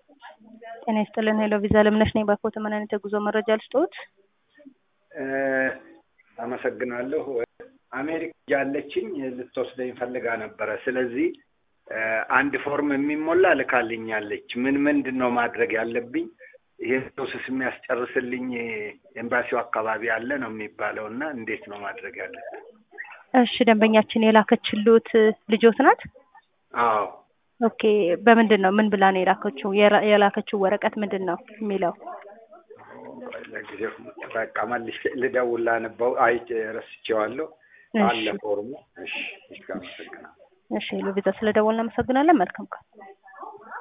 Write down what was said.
ጤና ይስጥልን ሄሎ ቪዛ ለምነሽ ነኝ። ባኮተ ምን አይነት የጉዞ መረጃ ልስጥዎት? አመሰግናለሁ። አሜሪካ ያለችኝ ልትወስደኝ ፈልጋ ነበረ። ስለዚህ አንድ ፎርም የሚሞላ ልካልኛለች። ምን ምንድን ነው ማድረግ ያለብኝ? ይህን ፕሮሰስ የሚያስጨርስልኝ ኤምባሲው አካባቢ አለ ነው የሚባለው እና እንዴት ነው ማድረግ ያለብኝ? እሺ ደንበኛችን የላከችልዎት ልጆት ናት? አዎ ኦኬ በምንድን ነው ምን ብላ ነው የላከችው? የራ- የላከችው ወረቀት ምንድን ነው የሚለው? ለጊዜው በቃ መልሼ ልደውል ላነበው አይቼ ረስቼዋለሁ። አለ እሺ ፎርሙ። እሺ እሺ፣ አመሰግናለሁ። እሺ ሄሎ ቪዛ ስለደወልን እናመሰግናለን። መልካም ቀን።